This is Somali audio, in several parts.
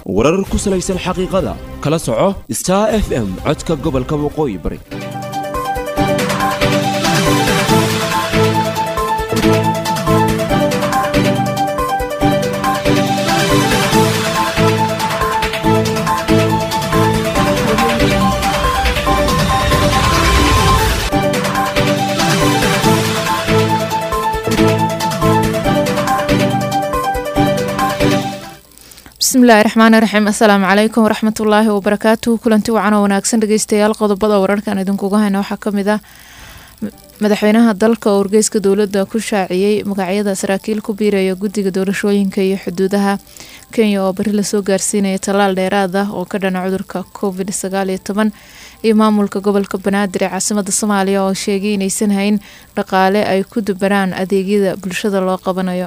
warar ku salaysan xaqiiqada kala soco star f m codka gobolka waqooyi bari bismillahi raxmaani raxiim assalaamu calaykum waraxmatullaahi wabarakaatuhu kulanti wacan oo wanaagsan dhegeystayaal qodobada wararkan idinkuga hayna waxaa kamid ah madaxweynaha dalka oo wargeyska dowladda ku shaaciyey magacyada saraakiil ku biiraya guddiga doorashooyinka iyo xuduudaha kenya oo bari lasoo gaarsiinaya tallaal dheeraad ah oo ka dhana cudurka covid sagaal iyo toban iyo maamulka gobolka banaadir ee caasimada soomaaliya oo sheegay inaysan hayn dhaqaale ay ku dubaraan adeegyada bulshada loo qabanayo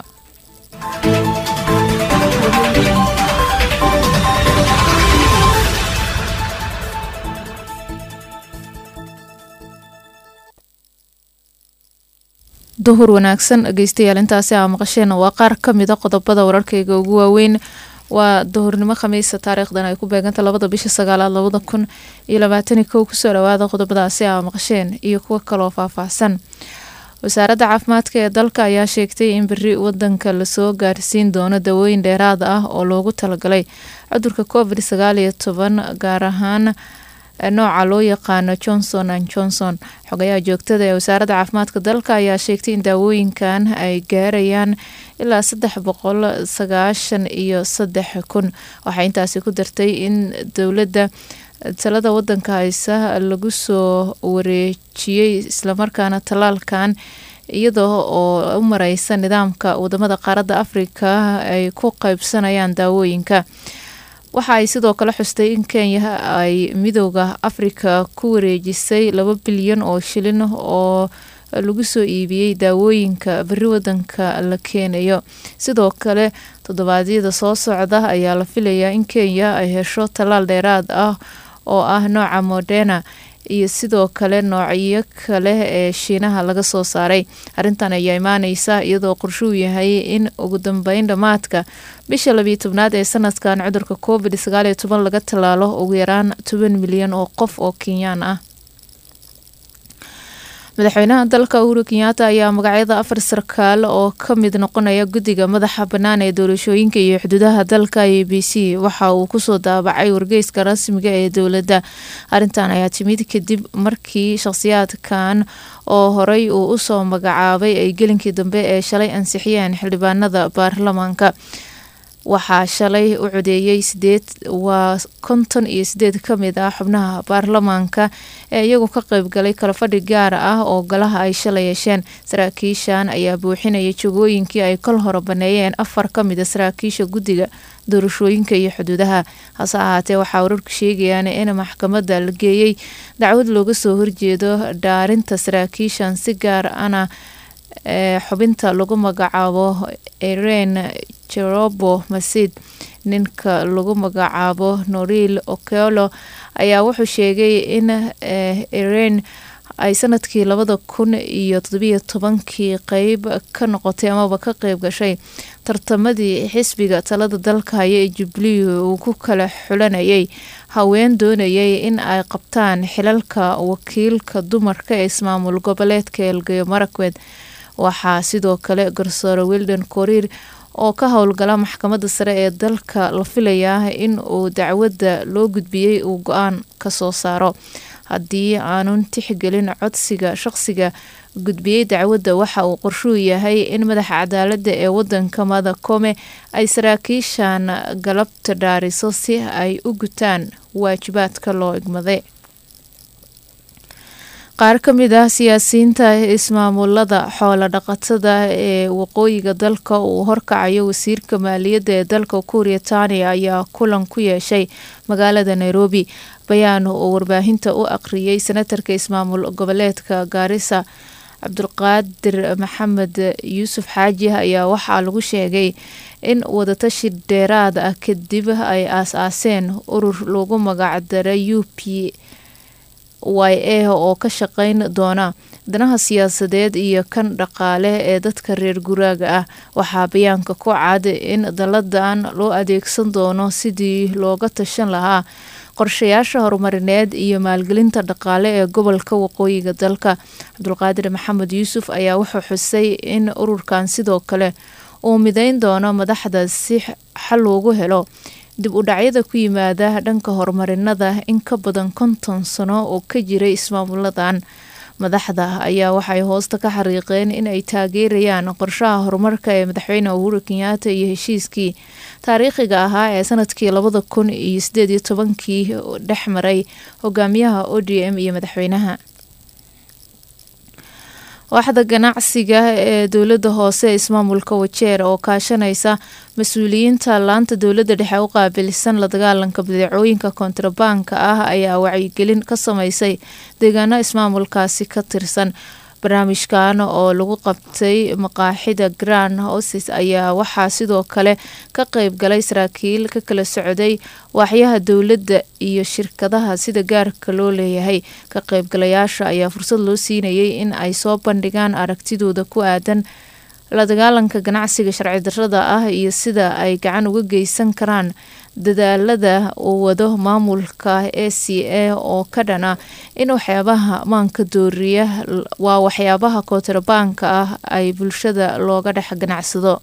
duhur wanaagsan dhegeystayaal intaasi aa maqasheen waa qaar kamida qodobada wararkayga ugu waaweyn waa duhurnimo khamiisa taariikhdan ay ku beeganta labada bisha sagaalaad labada kun iyo labaatani kow kusoo dhawaada qodobadaasi aa maqasheen iyo kuwo kaloo faahfaahsan wasaaradda caafimaadka ee dalka ayaa sheegtay in beri wadanka lasoo gaarsiin doono dawooyin dheeraad ah oo loogu talagalay cudurka covid sagaal iyo toban gaar ahaan nooca loo yaqaano johnson an johnson xogayaha joogtada ee wasaaradda caafimaadka dalka ayaa sheegtay in daawooyinkan ay gaarayaan ilaa saddex boqol sagaashan iyo saddex kun waxay intaasi ku dartay in dowladda talada wadanka haysa lagu soo wareejiyey islamarkaana tallaalkan iyadoo oo u mareysa nidaamka wadamada qaaradda afrika ay ku qeybsanayaan daawooyinka waxa ay sidoo kale xustay in kenya ay midooda afrika ku wareejisay laba bilyan oo shilin oo lagu soo iibiyey daawooyinka beri wadanka la keenayo sidoo kale toddobaadyada soo socda ayaa la filayaa in kenya ay hesho tallaal dheeraad ah oo ah nooca moderna iyo sidoo kale noocyo kale ee shiinaha laga soo saaray arrintan ayaa imaaneysa iyadoo qorshuu yahay in ugu dambeyn dhammaadka bisha labiyo tobnaad ee sanadkan cudurka covid sagaal iyo toban laga tallaalo ugu yaraan toban milyan oo qof oo kenyaan ah madaxweynaha dalka uhuru kenyaata ayaa magacyada afar sarkaal oo ka mid noqonaya guddiga madaxa bannaan ee doorashooyinka iyo xuduudaha dalka a b c waxa uu kusoo daabacay wargeyska rasmiga ee dowladda arrintan ayaa timid kadib markii shakhsiyaadkan oo horey uu usoo magacaabay ay gelinkii dambe ee shalay ansixiyeen xildhibaanada baarlamaanka waxaa shalay u codeeyey sideed waa konton iyo sideed ka mid ah xubnaha baarlamaanka ee iyagu ka qeybgalay kalafadhi gaar ah oo golaha ay shalay yeesheen saraakiishan ayaa buuxinaya jogooyinkii ay kol hore baneeyeen afar ka mid a saraakiisha guddiga doorashooyinka iyo xuduudaha hase ahaatee waxaa wararku sheegayaan in maxkamadda la geeyey dacwad looga soo horjeedo dhaarinta saraakiishan si gaar ana ee xubinta lagu magacaabo eren jerobo masid ninka lagu magacaabo noril okelo ayaa wuxuu sheegay in eren ay sanadkii labada kun iyo todobiyo tobankii qeyb ka noqotay amaba ka qeyb gashay tartamadii xisbiga talada dalka haya ee jubilee uu ku kala xulanayay haween doonayay in ay qabtaan xilalka wakiilka dumarka ee ismaamul goboleedka elgeyo marakwed waxaa sidoo kale garsoore wildan koriir oo ka howlgala maxkamadda sare ee dalka la filayaa in uu dacwadda loo gudbiyey uu go-aan kasoo saaro haddii aanun tixgelin codsiga shaqsiga gudbiyey dacwadda waxa uu qorshuu yahay in madaxa cadaaladda ee wadanka madakome ay saraakiishan galabta dhaariso si ay u gutaan waajibaadka loo igmaday qaar ka mid ah siyaasiyiinta ismaamulada xoola dhaqatada ee waqooyiga dalka uu horkacayo wasiirka maaliyadda ee dalka kuuriyatania ayaa kulan ku yeeshay magaalada nairobi bayaan oo warbaahinta u aqriyay senatarka ismaamul goboleedka gaarisa cabdulqaadir maxamed yuusuf xaaji ayaa waxaa lagu sheegay in wadatashi dheeraad ah kadib ay aas-aaseen urur lagu magacdaray u p y a oo ka shaqeyn doona danaha siyaasadeed iyo kan dhaqaale ee dadka reer guraaga ah waxaa bayaanka ku cad in dalladan loo adeegsan doono sidii looga tashan lahaa qorshayaasha horumarineed iyo maalgelinta dhaqaale ee gobolka waqooyiga dalka cabdulqaadir maxamed yuusuf ayaa wuxuu xusay in ururkan sidoo kale uu mideyn doono madaxda si xal loogu helo dib u dhacyada ku yimaada dhanka horumarinada in ka badan konton sano oo ka jiray ismaamuladan madaxda ayaa waxay hoosta ka xariiqeen in ay taageerayaan qorshaha horumarka ee madaxweyne uhuru kenyaata iyo heshiiskii taariikhiga ahaa ee sanadkii labada kun iyo sideed iyo tobankii dhex maray hogaamiyaha o d m iyo madaxweynaha waaxda ganacsiga ee dowlada hoose ee ismaamulka wajeer oo kaashanaysa mas-uuliyiinta laanta dowlada dhexe u qaabilsan la dagaalanka badeecooyinka kontrabaanka ah ayaa wacyigelin ka sameysay deegaano ismaamulkaasi ka tirsan barnaamijkan oo lagu qabtay maqaaxida grand houses ayaa waxaa sidoo kale ka qeyb galay saraakiil ka kala socday waaxyaha dowladda iyo shirkadaha sida gaarka loo leeyahay ka qeybgalayaasha ayaa fursad loo siinayay in ay soo bandhigaan aragtidooda ku aadan la dagaalanka ganacsiga sharci darrada ah iyo sida ay gacan uga geysan karaan dadaalada uu wado maamulka a c a oo ka dhana in waxyaabaha maanka dooriya waa waxyaabaha kootrabaanka ah ay bulshada looga dhex ganacsado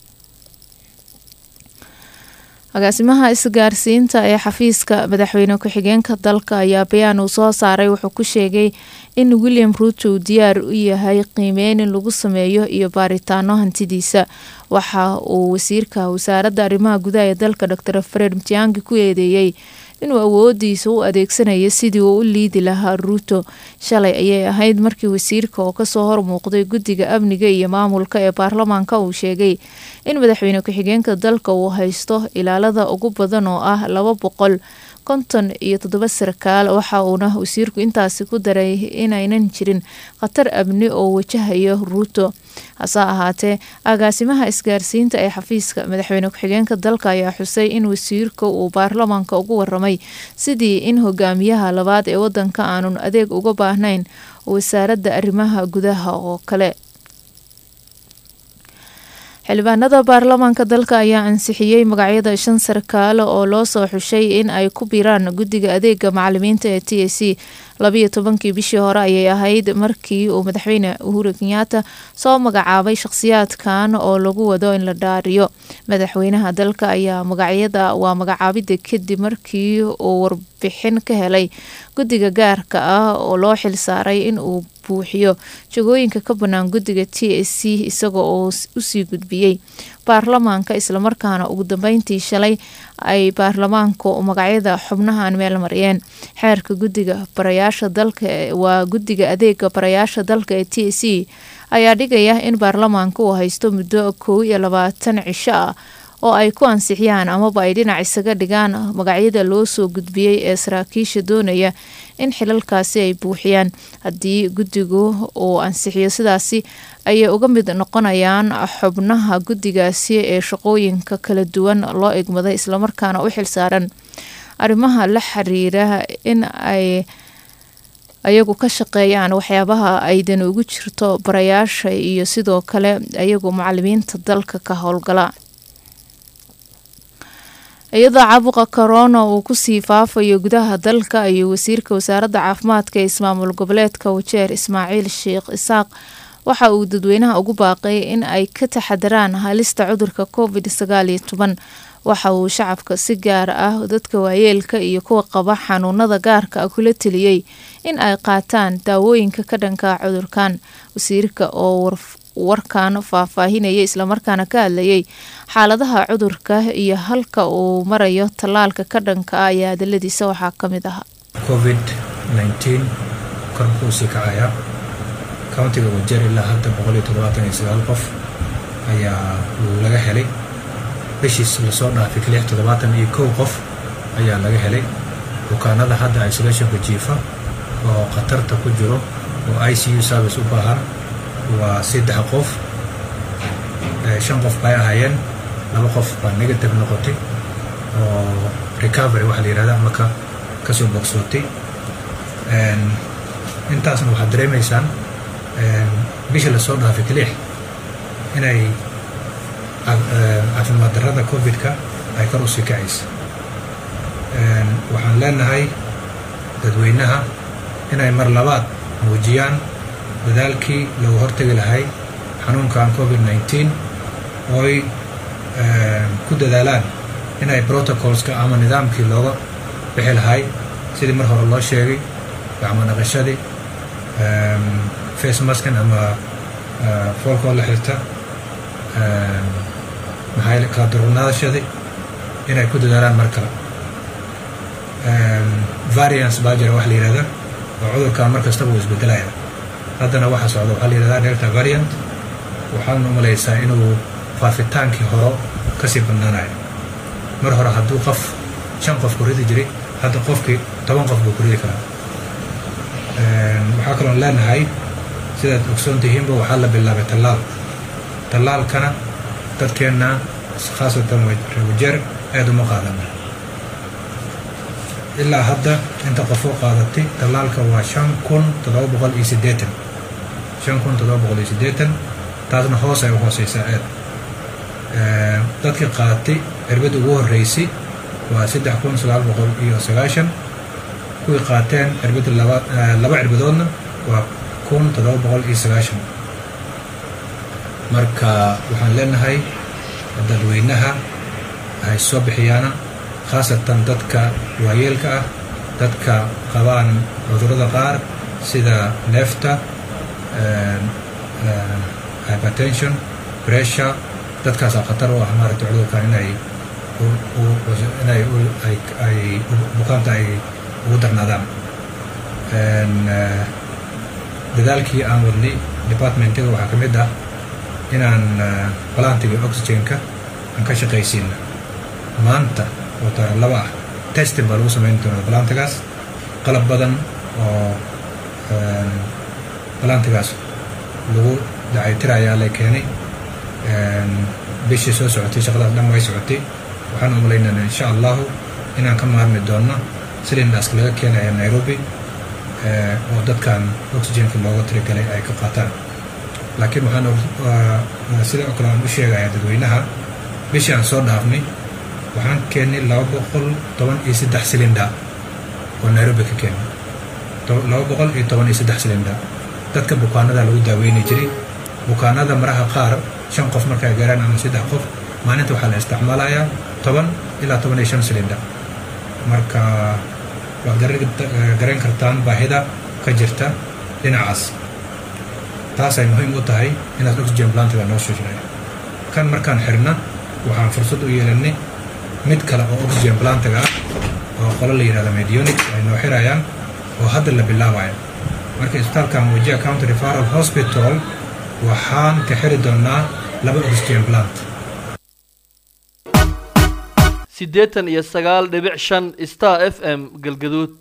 agaasimaha isgaarsiinta ee xafiiska madaxweyne ku-xigeenka dalka ayaa bayaan uu soo saaray wuxuu ku sheegay in william ruuto uu diyaar u yahay qiimeyn in lagu sameeyo iyo baaritaano hantidiisa waxa uu wasiirka wasaaradda arrimaha gudaha ee dalka dor fred mtiangi ku eedeeyey inuu awoodiisa u adeegsanayo sidii uu u liidi lahaa ruuto shalay ayay ahayd markii wasiirka oo kasoo hormuuqday guddiga amniga iyo maamulka ee baarlamaanka uu sheegay in madaxweyne ku-xigeenka dalka uu haysto ilaalada ugu badan oo ah laba boqol konton iyo toddoba sarkaal waxa uuna wasiirku intaasi ku daray inaynan jirin khatar amni oo wajahayo ruuto hase ahaatee agaasimaha isgaarsiinta ee xafiiska madaxweyne ku-xigeenka dalka ayaa xusay in wasiirka uu baarlamaanka ugu waramay sidii in hogaamiyaha labaad ee wadanka aanun adeeg uga baahnayn wasaaradda arrimaha gudaha oo kale xildhibaanada baarlamaanka dalka ayaa ansixiyey magacyada shan sarkaale oo loo soo xushay in ay ku biiraan guddiga adeega macalimiinta ee t a c labiyo tobankii bishii hore ayay ahayd markii uu madaxweyne uhuru kenyaata soo magacaabay shaqhsiyaadkan oo lagu wado in la dhaariyo madaxweynaha dalka ayaa magacyada waa magacaabida kadib markii uu warbixin ka helay guddiga gaarka ah oo loo xil saaray in uu buuxiyo jagooyinka ka bannaan guddiga t a c isaga oo usii gudbiyey baarlamaanka islamarkaana ugu dambeyntii shalay ay baarlamaanku magacyada xubnahan meel mariyeen xeerka guddiga barayaasha dalka waa guddiga adeega barayaasha dalka ee t a c ayaa dhigaya in baarlamaanka uu haysto muddo kow iyo labaatan cisho ah oo ay ku ansixiyaan amaba ay dhinac isaga dhigaan magacyada loo soo gudbiyey ee saraakiisha doonaya in xilalkaasi ay buuxiyaan haddii guddigu uu ansixiyo sidaasi ayay uga mid noqonayaan xubnaha guddigaasi ee shaqooyinka kala duwan loo egmaday islamarkaana u xilsaaran arrimaha la xiriira in ay ayagu ka shaqeeyaan waxyaabaha aydan ugu jirto barayaasha iyo sidoo kale ayagu macalimiinta dalka ka howlgala iyadoo caabuqa korona uu kusii faafayo gudaha dalka ayuu wasiirka wasaaradda caafimaadka ee ismaamul goboleedka wajeer ismaaciil sheekh isaaq waxa uu dadweynaha ugu baaqay in ay ka taxadaraan halista cudurka covid sagaal iyo toban waxa uu shacabka si gaar ah dadka waayeelka iyo kuwa qaba xanuunada gaarka ah kula teliyey in ay qaataan daawooyinka ka dhanka cudurkan wasiirka oo warkan faahfaahinayay islamarkaana ka hadlayay xaaladaha cudurka iyo halka uu marayo tallaalka ka dhanka ah ayaa hadaladiisa waxaa ka mid ahaa covid nteen kor buu sii kacayaa countiga wajeer ilaa hadda boqol iyo toddobaatan iyo sagaal qof ayaa laga helay bishiis lasoo dhaafay lix toddobaatan iyo kow qof ayaa laga helay bukaanada hadda isolationka jiifa oo khatarta ku jiro oo i c u service u baahan waa saddex qof shan qof bay ahaayeen laba qof baa negative noqotay oo recovery waxaa la yihahda ama ka kasoo bogsootay intaasna waxaad dareemaysaan bishii lasoo dhaafay kaliix inay caafimaad darrada covid-ka ay kor usii kacaysa waxaan leenahay dadweynaha inay mar labaad muujiyaan dadaalkii lagu hortegi lahay xanuunkan covid nneteen ooy ku dadaalaan inay protocolska ama nidaamkii looga bixi lahay sidii mar hore loo sheegay gacmo dhaqashadii face maskan ama foolkoo la xirta maxaa kala durugnaadashadii inay ku dadaalaan mar kale variance baa jira wax la yihahda oo cudurkan mar kastaba uu isbedelaya haddana waxa socda waxaa la yihahdaa delta variant waxaana u malaysaa inuu faafitaankii horo kasii badnaanayo mar hore hadduu qof shan qof ku ridi jiray hadda qofkii toban qof buu ku ridi karaa waxaa kaloon leenahay sidaad ogsoon tihiinba waxaa la bilaabay tallaal tallaalkana dadkeenna khaasatan rewajeer aad uma qaadana ilaa hadda inta qofoo qaadatay tallaalka waa shan kun toddoba boqol iyo siddeetan shan kun toddoba boqol iyo siddeetan taasna hoos ay u hooseysaa aad dadkii qaadatay cirbadda ugu horreysay waa saddex kun sagaal boqol iyo sagaashan kuwii qaateen cirbadda laba laba cirbadoodna waa kun toddoba boqol iyo sagaashan marka waxaan leenahay dadweynaha ay soo bixiyaana khaasatan dadka waayeelka ah dadka qabaan cudurrada qaar sida neefta hypertension pressure dadkaasaa khatar u ah maaragta cudurkan inay inay ay bukaanta ay ugu darnaadaan dadaalkii aan wadnay departmentiga waxaa ka mid ah inaan balantiga oxygenka aan ka shaqaysiina maanta oo taariikh laba ah testing baa lagu samayn doonaa balantigaas qalab badan oo balantigaas lagu dacaytirayaa la keenay bishii soo socotay shaqadaas dhan way socotay waxaan umalaynana insha allahu inaan ka maarmi doonno silindaaska laga keenaya nairobi oo dadkan oxygenka looga tirigalay ay ka qaataan laakiin waxaan sida oo kale aan u sheegayaa dadweynaha bishii aan soo dhaafnay waxaan keennay laba boqol toban iyo saddex silinda oo nairobi ka keennay laba boqol iyo toban iyo saddex silinda dadka bukaanada lagu daaweyni jiray bukaanada maraha qaar shan qof markay gaaraan ama saddex qof maalinta waxaa la isticmaalayaa toban ilaa toban iyo shan silinda marka waad garan kartaan baahida ka jirta dhinacaas taasay muhiim u tahay inaad oxygen plantiga noo shujinaya kan markaan xirna waxaan fursad u yeelanay mid kale oo oxygen plantiga ah oo qolo la yihahda medionic ay noo xirayaan oo hadda la bilaabaya marka isbitaalkan wajia county referal hospital waxaan ka xiri doonaa laba oxygen plant siddeetan iyo sagaal dhibic shan star f m galgaduud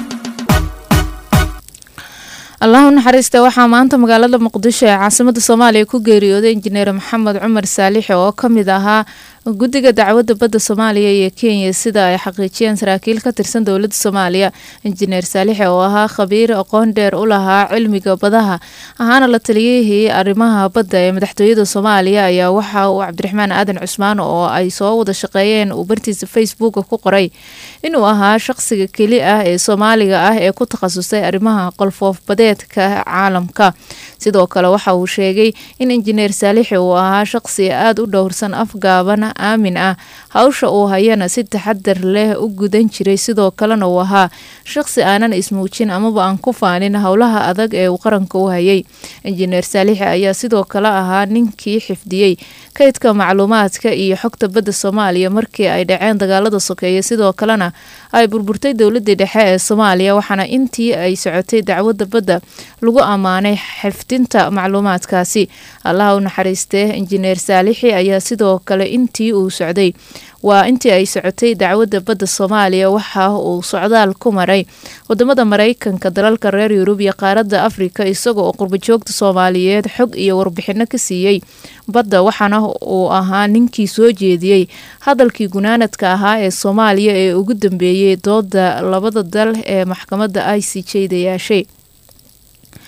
allah u naxariista waxaa maanta magaalada muqdisho ee caasimada soomaaliya ku geeriyooday injineer maxamed cumar saalixi oo ka mid ahaa guddiga dacwadda badda soomaaliya iyo kenya sida ay xaqiijiyeen saraakiil ka tirsan dowladda soomaaliya injineer saalixi oo ahaa khabiir aqoon dheer u lahaa cilmiga badaha ahaana la taliyihii arrimaha badda ee madaxtooyada soomaaliya ayaa waxa uu cabdiraxmaan aadan cusmaan oo ay soo wada shaqeeyeen uu bartiisa facebooka ku qoray inuu ahaa shaqsiga keli ah ee soomaaliga ah ee ku takhasusay arrimaha qolfoof badeedka caalamka sidoo kale waxa uu sheegay in injineer saalixi uu ahaa shaqsi aada u dhowrsan afgaaban aamin ah hawsha uu hayana si taxadar leh u gudan jiray sidoo kalena uu ahaa shaqsi aanan ismuujin amaba aan ku faanin howlaha adag ee uu qaranka u hayay injineer saalixi ayaa sidoo kale ahaa ninkii xifdiyey kaydka macluumaadka iyo xogta badda soomaaliya markii ay dhaceen dagaalada sokeeye sidoo kalena ay burburtay dowladii dhexe ee soomaaliya waxaana intii ay socotay dacwadda badda lagu ammaanay xifdinta macluumaadkaasi allaha u naxariistee injineer saalixi ayaa sidoo kale intii uu socday waa intii ay socotay dacwadda badda soomaaliya waxa uu socdaal ku maray wadamada mareykanka dalalka reer yurub iyo qaaradda afrika isagoo qurbajoogta soomaaliyeed xog iyo warbixino ka siiyey badda waxaana uu ahaa ninkii soo jeediyey hadalkii gunaanadka ahaa ee soomaaliya ee ugu dambeeyey dooda labada dal ee maxkamadda i c j da yaashay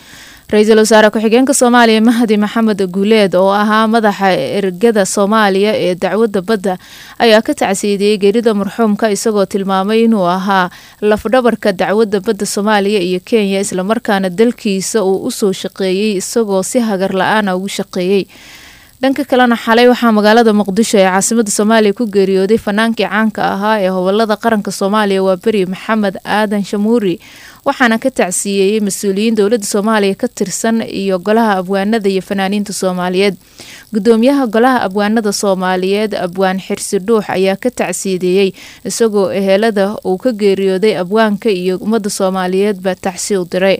ra-iisul wasaare ku-xigeenka soomaaliya mahdi maxamed guuleed oo ahaa madaxa ergada soomaaliya ee dacwadda badda ayaa ka tacsiidiyey geerida marxuumka isagoo tilmaamay inuu ahaa lafdhabarka dacwadda badda soomaaliya iyo kenya islamarkaana dalkiisa uu usoo shaqeeyey isagoo si hagar la-aana ugu shaqeeyey dhanka kalena xalay waxaa magaalada muqdisho ee caasimada soomaaliya ku geeriyooday fanaankii caanka ahaa ee hobolada qaranka soomaaliya waa beri maxamed aadan shamuuri waxaana ka tacsiyeeyey mas-uuliyiin dowladda soomaaliya ka tirsan iyo golaha abwaanada iyo fanaaniinta soomaaliyeed gudoomiyaha golaha abwaanada soomaaliyeed abwaan xirsi dhuux ayaa ka tacsiideeyey isagoo ehelada uu ka geeriyooday abwaanka iyo ummadda soomaaliyeed baa tacsi u diray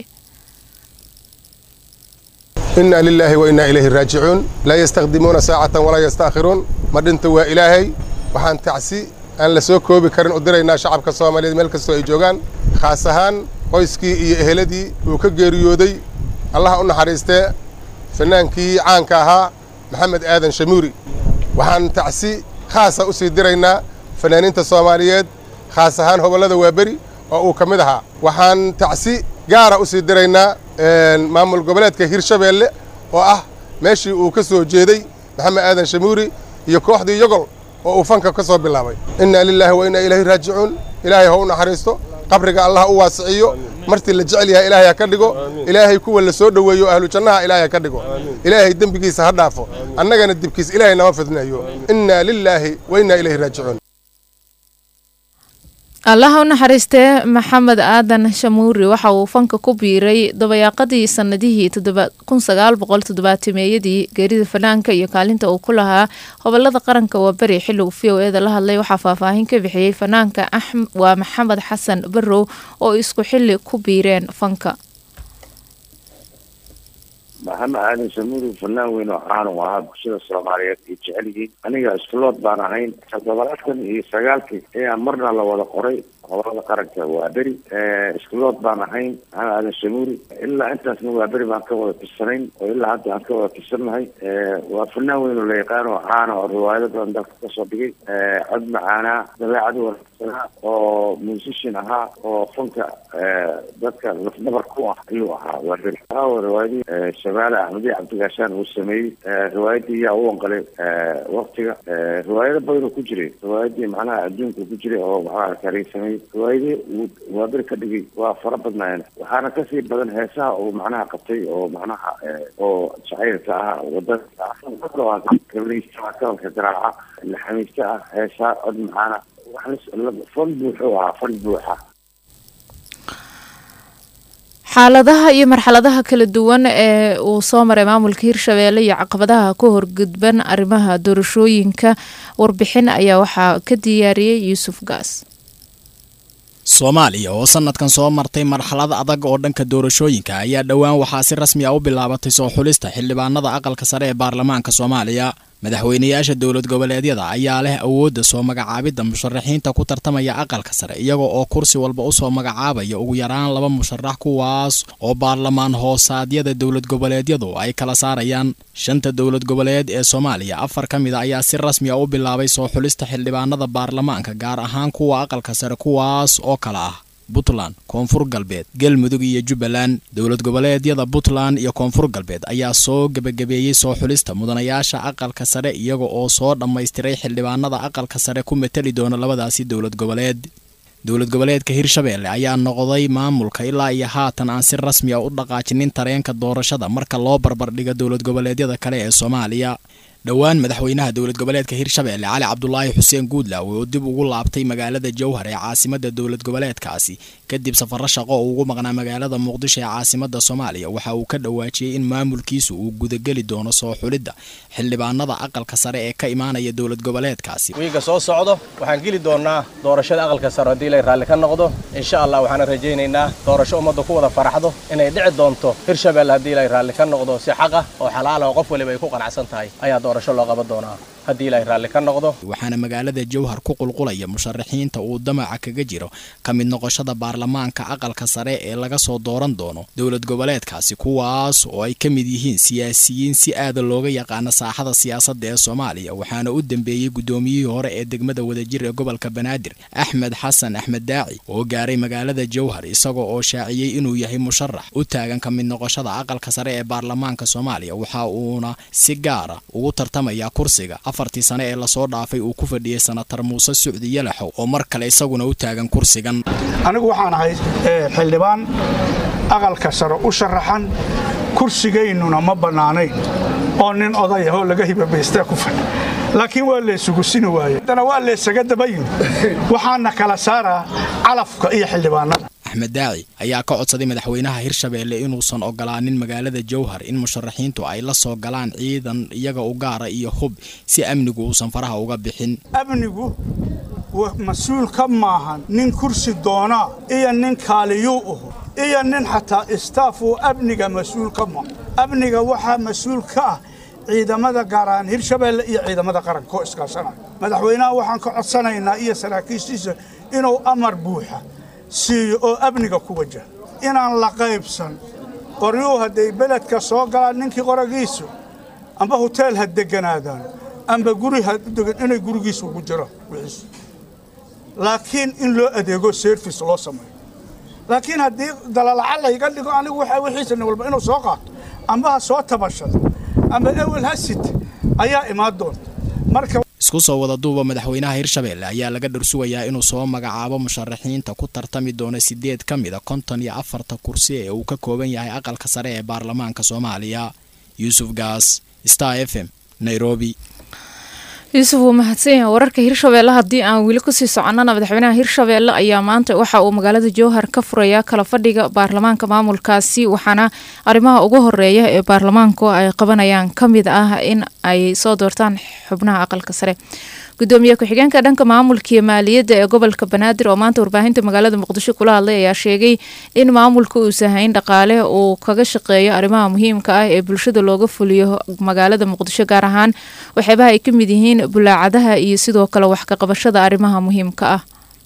inaa lilaahi wa innaa ilayhi raajicuun laa yastakdimuuna saacatan walaa yastaakhiruun ma dhinta waa ilaahay waxaan tacsi aan la soo koobi karin u diraynaa shacabka soomaaliyeed meel kastoo ay joogaan khaas ahaan qoyskii iyo eheladii uu ka geeriyooday allaha u naxariistee fanaankii caanka ahaa maxamed aadan shamuuri waxaan tacsi khaasa u sii diraynaa fanaaniinta soomaaliyeed khaas ahaan hobollada waaberi oo uu ka mid ahaa waxaan tacsi gaara u sii diraynaa maamul goboleedka hirshabeelle oo ah meeshii uu ka soo jeeday maxamed aadan shamuuri iyo kooxdii yogol oo uu fanka ka soo bilaabay innaa lilaahi wa innaa ilayhi raajicuun ilaahay ha u naxariisto qabriga allah u waasiciyo martii la jecel yahay ilaahay ha ka dhigo ilaahay kuwa la soo dhoweeyo ahlu jannaha ilaahay ha ka dhigo ilaahay dembigiisa ha dhaafo annagana dibkiis ilaahay nama fidneeyo innaa lilaahi wa innaa ilayhi raajicuun allaha u naxariistee maxamed aadan shamuuri waxa uu fanka ku biiray dabayaaqadii sanadihii meeyadii geerida fanaanka iyo kaalinta uu ku lahaa hobolada qaranka waa beri xilligu v o eda la hadlay waxaa faahfaahin ka bixiyey fanaanka waa maxamed xasan barow oo isku xili ku biireen fanka maxamed aadan shamuuri fanaan weyn oo caan u ahaa bulshada soomaaliyeed ay jecel yihiin aniga iskulood baan ahayn toddobaatan iyo sagaalkii ayaa marna la wada qoray hobolada qaranka waa beri iskulood baan ahayn maxamed aadan shamuuri ilaa intaasna waa beri baan ka wada tirsanayn oo ilaa hadda aan ka wada tirsannahay waa fanaan weyn oo la yaqaan oo caana oo riwaayado badan dalka kasoo dhigay cod macaanaa dabeecad wanaagsanaa oo musician ahaa oo fanka dadka lafdhabar ku ah ayuu ahaa waa beri riwaayadii shabaale axmediye cabdigaashaan uu sameeyey riwaayadii yaa u wanqalay waktiga riwaayado badanoo ku jiray riwaayadii macnaha adduunka ku jiray oo maxaa kariin sameeyey riwaayadii uu waaberi ka dhigay waa fara badnaayeen waxaana kasii badan heesaha uu macnaha qabtay oo macnaha oo jacaylka ah wadanka kabalka garaaca laxamiista ah heesaha cod macaana fan buuxuu ahaa fan buuxa xaaladaha iyo marxaladaha kala duwan ee uu soo maray maamulka hirshabeelle iyo caqabadaha ka horgudban arrimaha doorashooyinka warbixin ayaa waxaa ka diyaariyey yuusuf gaas soomaaliya oo sanadkan soo martay marxalad adag oo dhanka doorashooyinka ayaa dhowaan waxaa si rasmi a u bilaabatay soo xulista xildhibaanada aqalka sare ee baarlamaanka soomaaliya madaxweynayaasha dowlad goboleedyada ayaa leh awoodda soo magacaabidda musharaxiinta ku tartamaya aqalka sare iyaga oo kursi walba usoo magacaabaya ugu yaraan laba musharax kuwaas oo baarlamaan hoosaadyada dowlad goboleedyadu ay kala saarayaan shanta dowlad goboleed ee soomaaliya afar ka mid a ayaa si rasmi a u bilaabay soo xulista xildhibaanada baarlamaanka gaar ahaan kuwa aqalka sare kuwaas oo kale ah puntland koonfur galbeed galmudug iyo jubbaland dowlad goboleedyada puntland iyo koonfur galbeed ayaa soo gebagabeeyey soo xulista mudanayaasha aqalka sare iyaga oo soo dhammaystiray xildhibaanada aqalka sare ku matali doona labadaasi dowlad goboleed dowlad goboleedka hirshabeelle ayaa noqday maamulka ilaa iyo haatan aan si rasmi a u dhaqaajinin tareenka doorashada marka loo barbardhigo dowlad goboleedyada kale ee soomaaliya dhowaan madaxweynaha dowlad goboleedka hirshabeelle cali cabdulaahi xuseen guudlaawe oo dib ugu laabtay magaalada jowhar ee caasimada dowlad goboleedkaasi kadib safaro shaqo oo ugu maqnaa magaalada muqdisho ee caasimada soomaaliya waxa uu ka dhawaajiyey in maamulkiisu uu gudageli doono soo xulidda xildhibaanada aqalka sare ee ka imaanaya dowlad goboleedkaasi wiiga soo socdo waxaan geli doonaa doorashada aqalka sare haddii lay raalli ka noqdo insha allah waxaana rajaynaynaa doorasho ummadda ku wada faraxdo inay dhici doonto hirshabeelle haddii lay raalli ka noqdo si xaq ah oo xalaal ah oo qof waliba ay ku qanacsan tahay ayaa doorasho loo qaban doonaa haddii ilaahay raalli ka noqdo waxaana magaalada jowhar ku qulqulaya musharaxiinta uu damaca kaga jiro ka mid noqoshada baarlamaanka aqalka sare ee laga soo dooran doono dowlad goboleedkaasi kuwaas oo ay ka mid yihiin siyaasiyiin si aada looga yaqaano saaxada siyaasadda ee soomaaliya waxaana u dambeeyey guddoomiyihii hore ee degmada wadajir ee gobolka banaadir axmed xasan axmed daaci oo gaaray magaalada jowhar isagoo oo shaaciyey inuu yahay musharax u taagan ka mid noqoshada aqalka sare ee baarlamaanka soomaaliya waxa uuna si gaara ugu tartamayaa kursiga afartii sane ee lasoo dhaafay uu ku fadhiyey sanatar muuse sucdi yalaxow oo mar kale isaguna u taagan kursigan anigu waxaan ahay xildhibaan aqalka sare u sharaxan kursigaynuna ma bannaanayn oo nin odayah oo laga hibabaystee ku fadhi laakiin waa laysugu sini waaye haddana waa laysaga dabayin waxaana kala saaraa calafka iyo xildhibaanada axmed daaci ayaa ka codsaday madaxweynaha hirshabeelle inuusan ogolaanin magaalada jowhar in musharaxiintu ay la soo galaan ciidan iyaga u gaara iyo hub si amnigu uusan faraha uga bixin amnigu mas-uul ka maahan nin kursi doonaa iyo nin kaaliyuu uhu iyo nin xataa istaaf uu amniga mas-uul ka maaha amniga waxaa mas-uul ka ah ciidamada gaar ahaan hirshabeelle iyo ciidamada qaranka oo iskaashanaya madaxweynaha waxaan ka codsanaynaa iyo saraakiishiisa inuu amar buuxa siiyo oo amniga ku wajaha inaan la qaybsan qoryuu hadday beledka soo galaan ninkii qoragiisu amba hoteel ha deganaadaan amba guri ha degan inay gurigiisa ugu jiraan wixiisu laakiin in loo adeego service loo sameeyo laakiin haddii dalalaca layga dhigo anigu waxaa wixiisana walba inuu soo qaato amba ha soo tabashado amba ewel ha site ayaa imaan doonta marka isku soo wada duuba madaxweynaha hirshabeelle ayaa laga dhursugayaa inuu soo magacaabo musharaxiinta ku tartami doona sideed ka mid a konton iyo afarta kursi ee uu ka kooban yahay aqalka sare ee baarlamaanka soomaaliya yuusuf gaas star f m nairobi yuusuf wuu mahadsan yahay wararka hirshabeelle haddii aan weli kusii soconnana madaxweynaha hirshabeelle ayaa maanta waxa uu magaalada jowhar ka furayaa kala fadhiga baarlamaanka maamulkaasi waxaana arrimaha ugu horeeya ee baarlamaanku ay qabanayaan ka mid ah in ay soo doortaan xubnaha aqalka sare gudoomiye ku-xigeenka dhanka maamulka iyo maaliyadda ee gobolka banaadir oo maanta warbaahinta magaalada muqdisho kula hadlay ayaa sheegay in maamulka uusan hayn dhaqaale uu kaga shaqeeyo arrimaha muhiimka ah ee bulshada looga fuliyo magaalada muqdisho gaar ahaan waxyaabaha ay ka mid yihiin bulaacadaha iyo sidoo kale wax ka qabashada arrimaha muhiimka ah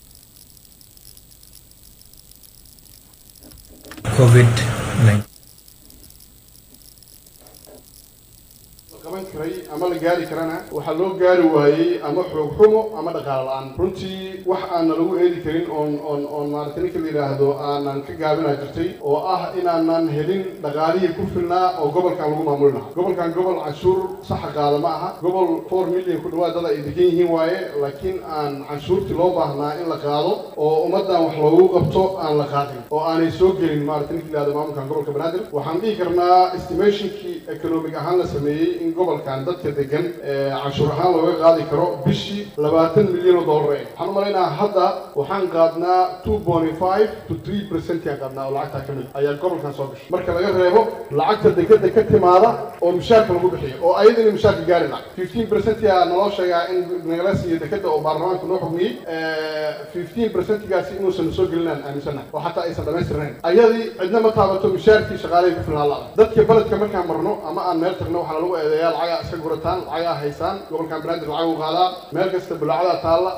ama la gaari karana waxaa loo gaari waayey ama xoog xumo ama dhaqaalo la-aan runtii wax aanna lagu eedi karin oon oon oon maaragtay ninka la yidhaahdo aanan ka gaabinaa jirtay oo ah inaanan helin dhaqaalihii ku filnaa oo gobolkan lagu maamuli lahaa gobolkan gobol canshuur saxa qaada ma aha gobol four million ku dhawaad dad ay degan yihiin waaye laakiin aan canshuurtii loo baahnaa in la qaado oo ummaddan wax loogu qabto aan la qaadin oo aanay soo gelin maaragtay ninka la yidhahdo maamulkan gobolka banaadir waxaan dhihi karnaa estimationkii economic ahaan la sameeyey in gobolkan dadka degan canshuur ahaan looga qaadi karo bishii labaatan milyan oo dollar eh waxaan u malaynaa hadda waxaan qaadnaa two point five to three percent yaan qaadnaa oo lacagtaa ka mid ayaa gobolkan soo gashay marka laga reebo lacagta dekeda ka timaada oo mushaarka lagu bixiyo oo ayadana mushaarka gaari laha fifteen percent yaa naloo sheegaa in nagala siiyo dekeda oo baarlamaanka noo xugmiyey fifteen percentigaasi inuusan soo gelinaan aaminsanahay oo xataa aysan dhamaystirnayn ayadii cidna ma taabato mushaarkii shaqaalihii ku filnaa la dadka beledka markaan marno ama aan meel tagno waxaa lagu eedeeyaa lacagaa iska gurataan lacagaa haysaan gobolkan banaadir lacag u qaadaa meel kasta bulaacada taalla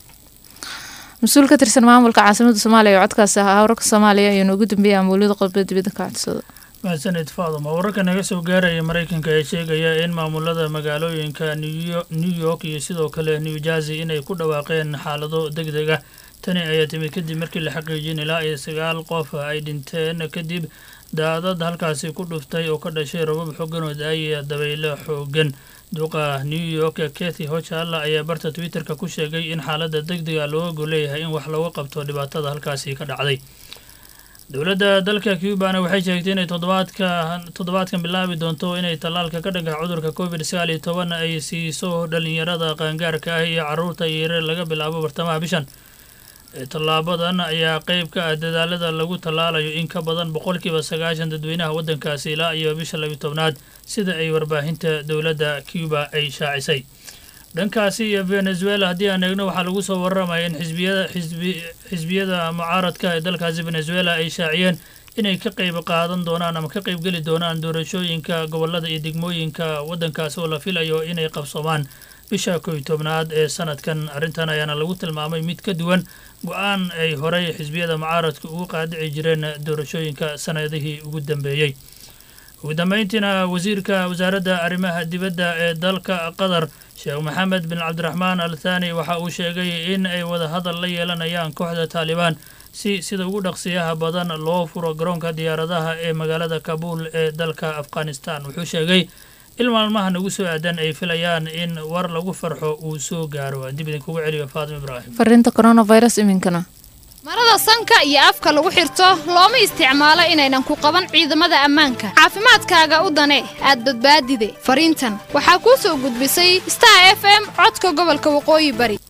mas-uul ka tirsan maamulka caasimada soomaaliya ee codkaasi ahaa wararka soomaaliya ayuu noogu dambeeyay amuuliyada qodba dibadda ka codsada mahadsaned faaduma wararka naga soo gaaraya maraykanka ee sheegaya in maamulada magaalooyinka new york iyo sidoo kale new jersey inay ku dhawaaqeen xaalado deg deg ah tani ayaa timid kadib markii la xaqiijin ilaa iyo sagaal qof ay dhinteen kadib daadad halkaasi ku dhuftay oo ka dhashay robab xoogan oo da-aya dabaylo xoogan duqa new york kathy hochalla ayaa barta twitter-ka ku sheegay in xaaladda deg dega looga golleeyahay in wax looga qabto dhibaatada halkaasi ka dhacday dowladda dalka cubana waxay sheegtay inay toddobaadka toddobaadkan bilaabi doonto inay tallaalka ka dhanka cudurka covid sagaal iyo toban ay siiso dhalinyarada qaangaarka ah iyo caruurta yare laga bilaabo bartamaha bishan tallaabadan ayaa qeyb ka ah dadaalada lagu tallaalayo in ka badan boqolkiiba sagaashan dadweynaha waddankaasi ilaa iyo bisha labiyi tobnaad sida ay warbaahinta dowladda cuba ay shaacisay dhankaasi iyo venezuela haddii aan eegno waxaa lagu soo warramaya in xisbiyada xisbi xisbiyada mucaaradka ee dalkaasi venezuela ay shaaciyeen inay ka qeyb qaadan doonaan ama ka qeybgeli doonaan doorashooyinka gobolada iyo degmooyinka waddankaasi oo la filayo inay qabsoomaan bisha kow iyo tobnaad ee sanadkan arrintan ayaana lagu tilmaamay mid ka duwan go-aan ay horey xisbiyada mucaaradka ugu qaadici jireen doorashooyinka sanadihii ugu dambeeyey ugu dambeyntiina wasiirka wasaaradda arrimaha dibadda ee dalka qatar sheekh maxamed bin cabdiraxmaan al thani waxa uu sheegay in ay wadahadal la yeelanayaan kooxda taalibaan si sida ugu dhaqsiyaha badan loo furo garoonka diyaaradaha ee magaalada kabuul ee dalka afghanistan wuxuu sheegay il maalmaha nagu soo aadan ay filayaan in war lagu farxo uu soo gaaro aan dib idinkugu celiyo faatima ibraahim fariinta coronavirus iminkana marada sanka iyo afka lagu xirto looma isticmaalo inaynan ku qaban ciidamada ammaanka caafimaadkaaga u dane aad badbaadide fariintan waxaa kuu soo gudbisay star f m codka gobolka waqooyi bari